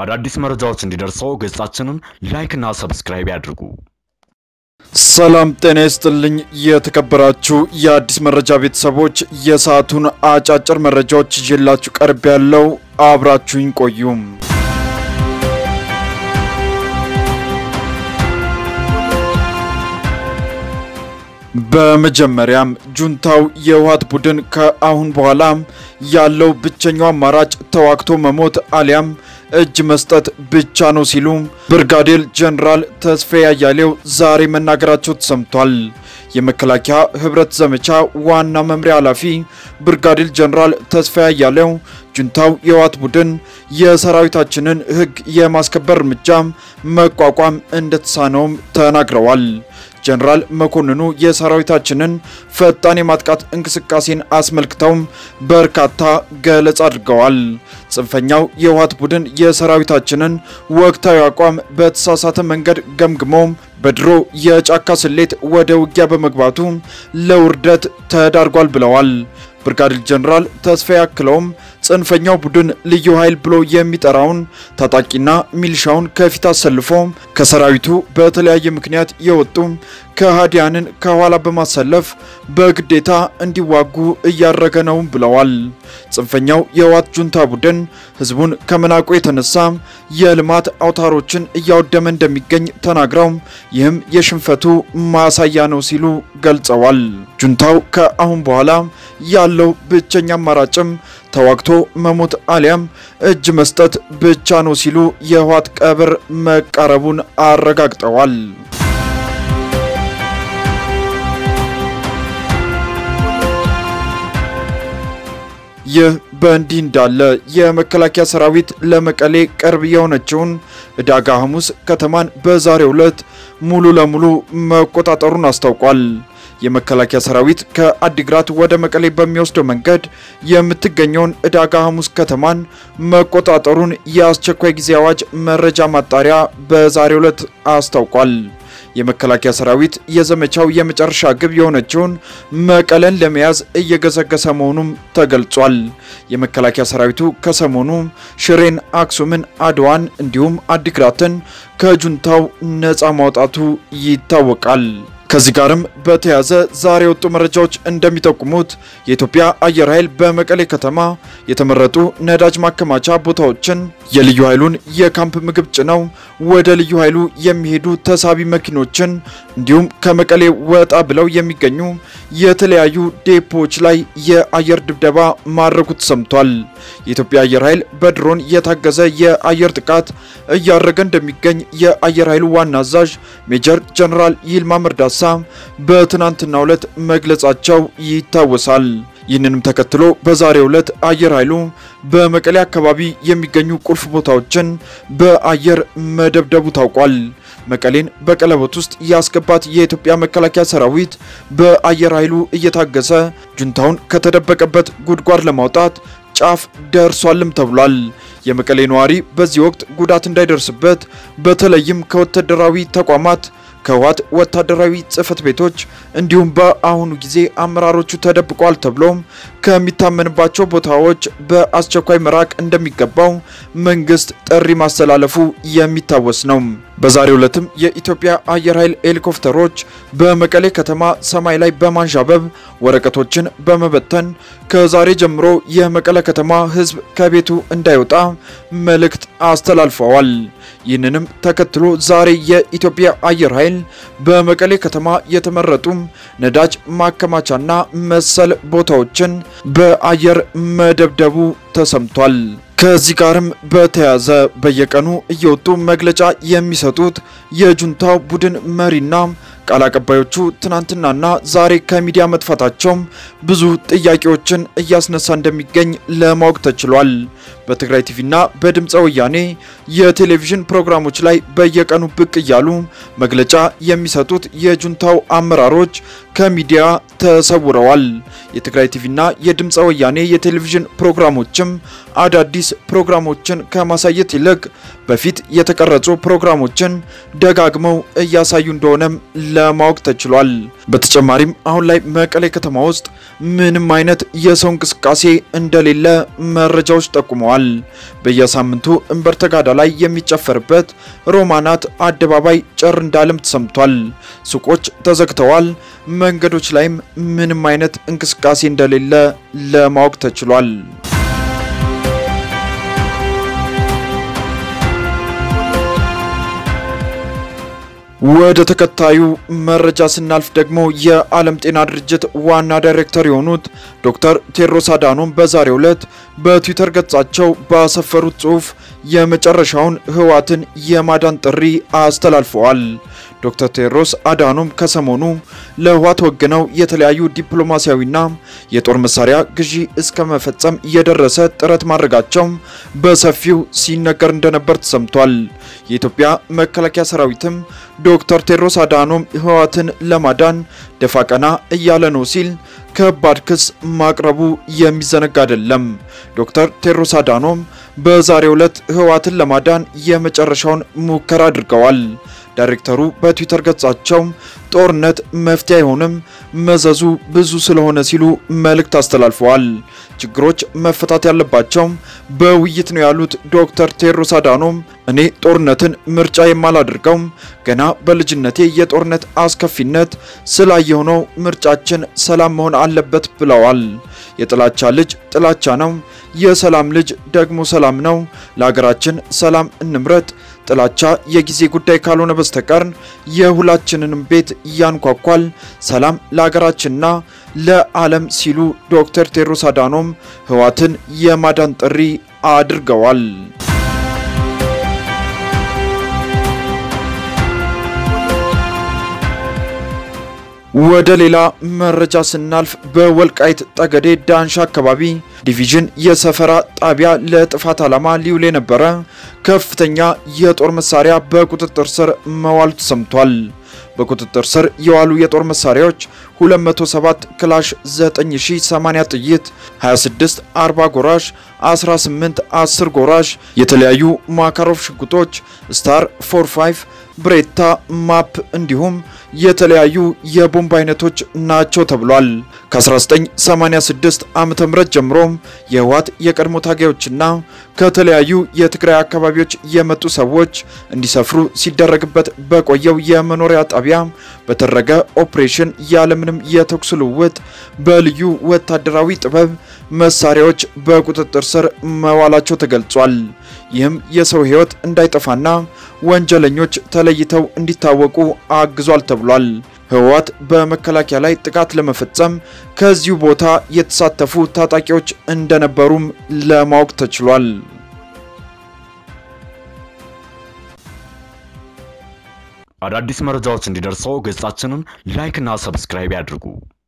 አዳዲስ መረጃዎች እንዲደርሰው ገጻችንን ላይክና ሰብስክራይብ ያድርጉ። ሰላም ጤና ይስጥልኝ። የተከበራችሁ የአዲስ መረጃ ቤተሰቦች የሰዓቱን አጫጭር መረጃዎች ይዤላችሁ ቀርብ ያለው አብራችሁኝ ቆዩም። በመጀመሪያም ጁንታው የህወሓት ቡድን ከአሁን በኋላ ያለው ብቸኛው አማራጭ ተዋግቶ መሞት አሊያም እጅ መስጠት ብቻ ነው ሲሉ ብርጋዴር ጀነራል ተስፋዬ አያሌው ዛሬ መናገራቸው ተሰምቷል። የመከላከያ ህብረት ዘመቻ ዋና መምሪያ ኃላፊ ብርጋዴር ጀነራል ተስፋዬ አያሌው ጁንታው የህወሓት ቡድን የሰራዊታችንን ህግ የማስከበር እርምጃ መቋቋም እንደተሳነውም ተናግረዋል። ጀነራል መኮንኑ የሰራዊታችንን ፈጣን የማጥቃት እንቅስቃሴን አስመልክተውም በርካታ ገለጻ አድርገዋል። ጽንፈኛው የህወሓት ቡድን የሰራዊታችንን ወቅታዊ አቋም በተሳሳተ መንገድ ገምግሞ በድሮ የጫካ ስሌት ወደ ውጊያ በመግባቱ ለውርደት ተዳርጓል ብለዋል። ብርጋዴር ጀነራል ተስፋዬ አክለውም ጽንፈኛው ቡድን ልዩ ኃይል ብሎ የሚጠራውን ታጣቂና ሚሊሻውን ከፊት አሰልፎ ከሰራዊቱ በተለያየ ምክንያት የወጡ ከሃዲያንን ከኋላ በማሰለፍ በግዴታ እንዲዋጉ እያደረገ ነው ብለዋል። ጽንፈኛው የህወሓት ጁንታ ቡድን ህዝቡን ከመናቁ የተነሳ የልማት አውታሮችን እያወደመ እንደሚገኝ ተናግረው ይህም የሽንፈቱ ማሳያ ነው ሲሉ ገልጸዋል። ጁንታው ከአሁን በኋላ ያለው ብቸኛ አማራጭም ተዋግቶ መሞት አሊያም እጅ መስጠት ብቻ ነው ሲሉ የህወሓት ቀብር መቃረቡን አረጋግጠዋል። ይህ በእንዲህ እንዳለ የመከላከያ ሰራዊት ለመቀሌ ቅርብ የሆነችውን ዕዳጋ ሐሙስ ከተማን በዛሬው ዕለት ሙሉ ለሙሉ መቆጣጠሩን አስታውቋል። የመከላከያ ሰራዊት ከአዲግራት ወደ መቀሌ በሚወስደው መንገድ የምትገኘውን ዕዳጋ ሐሙስ ከተማን መቆጣጠሩን የአስቸኳይ ጊዜ አዋጅ መረጃ ማጣሪያ በዛሬው ዕለት አስታውቋል። የመከላከያ ሰራዊት የዘመቻው የመጨረሻ ግብ የሆነችውን መቀለን ለመያዝ እየገሰገሰ መሆኑም ተገልጿል። የመከላከያ ሰራዊቱ ከሰሞኑ ሽሬን፣ አክሱምን፣ አድዋን እንዲሁም አዲግራትን ከጁንታው ነፃ ማውጣቱ ይታወቃል። ከዚህ ጋርም በተያያዘ ዛሬ የወጡ መረጃዎች እንደሚጠቁሙት የኢትዮጵያ አየር ኃይል በመቀሌ ከተማ የተመረጡ ነዳጅ ማከማቻ ቦታዎችን የልዩ ኃይሉን የካምፕ ምግብ ጭነው ወደ ልዩ ኃይሉ የሚሄዱ ተሳቢ መኪኖችን እንዲሁም ከመቀሌ ወጣ ብለው የሚገኙ የተለያዩ ዴፖዎች ላይ የአየር ድብደባ ማድረጉ ተሰምቷል። የኢትዮጵያ አየር ኃይል በድሮን የታገዘ የአየር ጥቃት እያደረገ እንደሚገኝ የአየር ኃይሉ ዋና አዛዥ ሜጀር ጀነራል ይልማ መርዳሳ በትናንትናው ዕለት መግለጻቸው ይታወሳል። ይህንንም ተከትሎ በዛሬው ዕለት አየር ኃይሉ በመቀሌ አካባቢ የሚገኙ ቁልፍ ቦታዎችን በአየር መደብደቡ ታውቋል። መቀሌን በቀለበት ውስጥ ያስገባት የኢትዮጵያ መከላከያ ሰራዊት በአየር ኃይሉ እየታገሰ ጁንታውን ከተደበቀበት ጉድጓድ ለማውጣት ጫፍ ደርሷልም ተብሏል። የመቀሌ ነዋሪ በዚህ ወቅት ጉዳት እንዳይደርስበት በተለይም ከወታደራዊ ተቋማት ከህወሓት ወታደራዊ ጽህፈት ቤቶች እንዲሁም በአሁኑ ጊዜ አመራሮቹ ተደብቋል ተብሎም ከሚታመንባቸው ቦታዎች በአስቸኳይ መራቅ እንደሚገባው መንግስት ጥሪ ማስተላለፉ የሚታወስ ነው። በዛሬው ዕለትም የኢትዮጵያ አየር ኃይል ሄሊኮፕተሮች በመቀሌ ከተማ ሰማይ ላይ በማንዣበብ ወረቀቶችን በመበተን ከዛሬ ጀምሮ የመቀሌ ከተማ ህዝብ ከቤቱ እንዳይወጣ መልእክት አስተላልፈዋል። ይህንንም ተከትሎ ዛሬ የኢትዮጵያ አየር ኃይል በመቀሌ ከተማ የተመረጡ ነዳጅ ማከማቻና መሰል ቦታዎችን በአየር መደብደቡ ተሰምቷል። ከዚህ ጋርም በተያያዘ በየቀኑ እየወጡ መግለጫ የሚሰጡት የጁንታው ቡድን መሪና ቃል አቀባዮቹ ትናንትናና ዛሬ ከሚዲያ መጥፋታቸው ብዙ ጥያቄዎችን እያስነሳ እንደሚገኝ ለማወቅ ተችሏል። በትግራይ ቲቪና በድምፀ ወያኔ የቴሌቪዥን ፕሮግራሞች ላይ በየቀኑ ብቅ እያሉ መግለጫ የሚሰጡት የጁንታው አመራሮች ከሚዲያ ተሰውረዋል። የትግራይ ቲቪና የድምፀ ወያኔ የቴሌቪዥን ፕሮግራሞችም አዳዲስ ፕሮግራሞችን ከማሳየት ይልቅ በፊት የተቀረጹ ፕሮግራሞችን ደጋግመው እያሳዩ እንደሆነም ለማወቅ ተችሏል። በተጨማሪም አሁን ላይ መቀሌ ከተማ ውስጥ ምንም አይነት የሰው እንቅስቃሴ እንደሌለ መረጃዎች ጠቁመዋል። በየሳምንቱ እምበር ተጋዳ ላይ የሚጨፈርበት ሮማናት አደባባይ ጭር እንዳለም ተሰምቷል። ሱቆች ተዘግተዋል። መንገዶች ላይም ምንም አይነት እንቅስቃሴ እንደሌለ ለማወቅ ተችሏል። ወደ ተከታዩ መረጃ ስናልፍ ደግሞ የዓለም ጤና ድርጅት ዋና ዳይሬክተር የሆኑት ዶክተር ቴድሮስ አዳኖም በዛሬው ዕለት በትዊተር ገጻቸው ባሰፈሩት ጽሑፍ የመጨረሻውን ህወሓትን የማዳን ጥሪ አስተላልፈዋል። ዶክተር ቴድሮስ አዳኖም ከሰሞኑ ለህወሓት ወግነው የተለያዩ ዲፕሎማሲያዊና የጦር መሳሪያ ግዢ እስከ መፈጸም የደረሰ ጥረት ማድረጋቸው በሰፊው ሲነገር እንደነበር ተሰምቷል። የኢትዮጵያ መከላከያ ሰራዊትም ዶክተር ቴድሮስ አዳኖም ህወሓትን ለማዳን ደፋ ቀና እያለ ነው ሲል ከባድ ክስ ማቅረቡ የሚዘነጋ አይደለም። ዶክተር ቴድሮስ አዳኖም በዛሬው ዕለት ህወሓትን ለማዳን የመጨረሻውን ሙከራ አድርገዋል። ዳይሬክተሩ በትዊተር ገጻቸው ጦርነት መፍትሄ አይሆንም፣ መዘዙ ብዙ ስለሆነ ሲሉ መልእክት አስተላልፈዋል። ችግሮች መፈታት ያለባቸው በውይይት ነው ያሉት ዶክተር ቴድሮስ አዳኖም እኔ ጦርነትን ምርጫ የማላደርገው ገና በልጅነቴ የጦርነት አስከፊነት ስላየሁ ነው። ምርጫችን ሰላም መሆን አለበት ብለዋል። የጥላቻ ልጅ ጥላቻ ነው፣ የሰላም ልጅ ደግሞ ሰላም ነው። ለሀገራችን ሰላም እንምረጥ። ጥላቻ የጊዜ ጉዳይ ካልሆነ በስተቀር የሁላችንንም ቤት ያንኳኳል። ሰላም ለሀገራችንና ለዓለም ሲሉ ዶክተር ቴድሮስ አዳኖም ህወሓትን የማዳን ጥሪ አድርገዋል። ወደ ሌላ መረጃ ስናልፍ በወልቃይት ጠገዴ ዳንሻ አካባቢ ዲቪዥን የሰፈራ ጣቢያ ለጥፋት ዓላማ ሊውል የነበረ ከፍተኛ የጦር መሳሪያ በቁጥጥር ስር መዋሉ ተሰምቷል። በቁጥጥር ስር የዋሉ የጦር መሳሪያዎች 207 ክላሽ 9080 ጥይት፣ 26 40 ጎራሽ፣ 18 10 ጎራሽ፣ የተለያዩ ማካሮቭ ሽጉጦች፣ ስታር 45 ብሬታ ማፕ እንዲሁም የተለያዩ የቦምብ አይነቶች ናቸው ተብሏል። ከ1986 ዓ.ም ጀምሮም የህወሓት የቀድሞ ታጋዮችና ከተለያዩ የትግራይ አካባቢዎች የመጡ ሰዎች እንዲሰፍሩ ሲደረግበት በቆየው የመኖሪያ ጣቢያ በተደረገ ኦፕሬሽን ያለምንም የተኩስ ልውውጥ በልዩ ወታደራዊ ጥበብ መሳሪያዎች በቁጥጥር ስር መዋላቸው ተገልጿል። ይህም የሰው ህይወት እንዳይጠፋና ወንጀለኞች ተለይተው እንዲታወቁ አግዟል ተብሏል። ህወሓት በመከላከያ ላይ ጥቃት ለመፈጸም ከዚሁ ቦታ የተሳተፉ ታጣቂዎች እንደነበሩም ለማወቅ ተችሏል። አዳዲስ መረጃዎች እንዲደርሰው ገጻችንን ላይክ እና ሰብስክራይብ ያድርጉ።